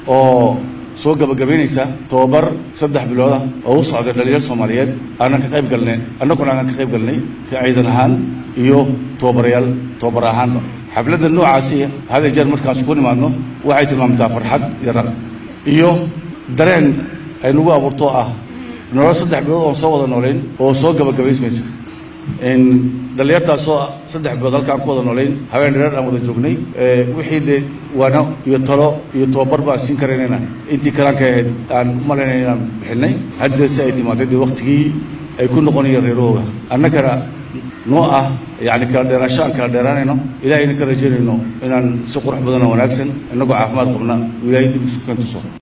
oo soo gabagabaynaysa tobabar saddex biloodah oo u socday dhalinyar soomaaliyeed aanan ka qayb galnay annaguna aanan ka qayb galnay ka ciidan ahaan iyo tobabarayaal tobabar ahaanba xafladda noocaasi hada jeer markaas ku nimaadno waxay tilmaamtaa farxad iyo raq iyo dareen ay nagu abuurto ah nolol saddex bilood oon soo wada noolayn oo soo gabagabaysmaysa dhalinyartaasoo saddex bilood halkaan ku wada noolayn habeen dhereer aan wada joognay wixii dee waano iyo talo iyo tobabar baan siin karaynayna intii karaanka ahayd aan umalaynay inaan bixinay hadda si ay timaatay dee waktigii ay ku noqonayeen reerahooga annagana noo ah yacni kala dheeraasho aan kala dheeraanayno ilahayna ka rajaynayno inaan si qurux badan oo wanaagsan innagoo caafimaad qabna ilaahay dib isu kan tuso